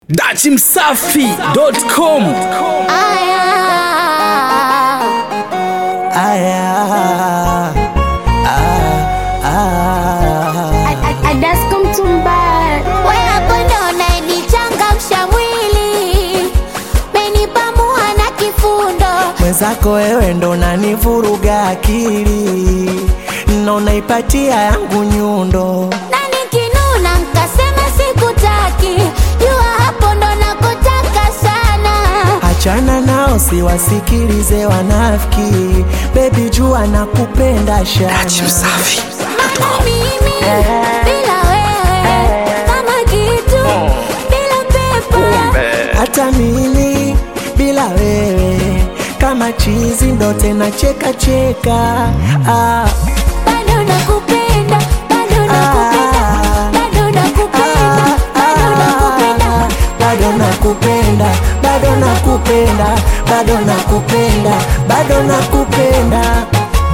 dachimsafi.com Aya, Aya, ah, ah. Adasko Mtumbara, we hapo ndo unayenichangamsha mwili, menipamua na kifundo, Mwenzako wewe ndo unanivuruga akili na unaipatia yangu nyundo na nikinuna nkasema sikutaki, jua hapo ndo nakotaka sana. Achana nao siwasikilize wanafiki, bebi jua nakupenda shana. Maana mimi bila wewe kama kitu bila pepo Hata mimi bila wewe kama chizi ndo tena cheka cheka ah. bado nakupenda, bado nakupenda, bado nakupenda, bado nakupenda. bado nakupenda bado nakupenda bado nakupenda bado nakupenda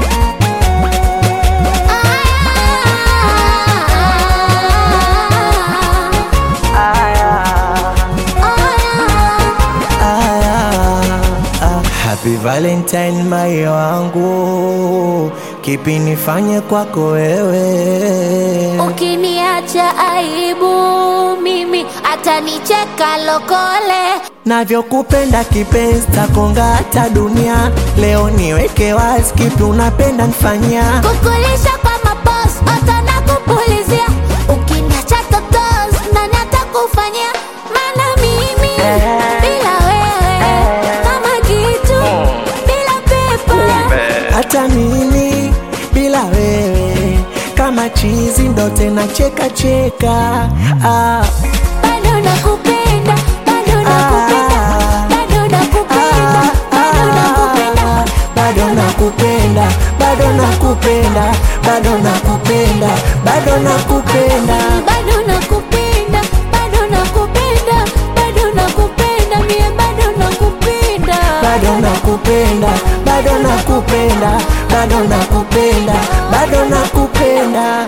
Ah, ah. Happy Valentine mai wangu, kipi nifanye kwako wewe? Ukiniacha aibu mimi atanicheka lokole, Navyokupenda kipenzi takonga hata dunia. Leo niweke wazi, kipi unapenda nifanyia? kukulisha kwa mapos hata nakupulizia. Ukiniacha totos nani atakufanyia? Maana mimi bila wewe kama kitu bila pepo Hata mimi bila wewe kama chizi ndo tena cheka cheka ah. bado nakupenda, bado nakupenda, bado nakupenda, bado nakupenda. bado nakupenda bado nakupenda bado nakupenda bado nakupenda bado nakupenda, bado nakupenda, bado nakupenda, mie bado nakupenda. bado nakupenda bado nakupenda bado nakupenda bado nakupenda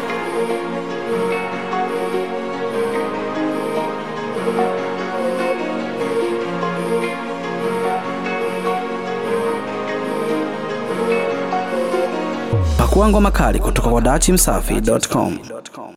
pakua ngoma kali kutoka kwa dachimsafi.com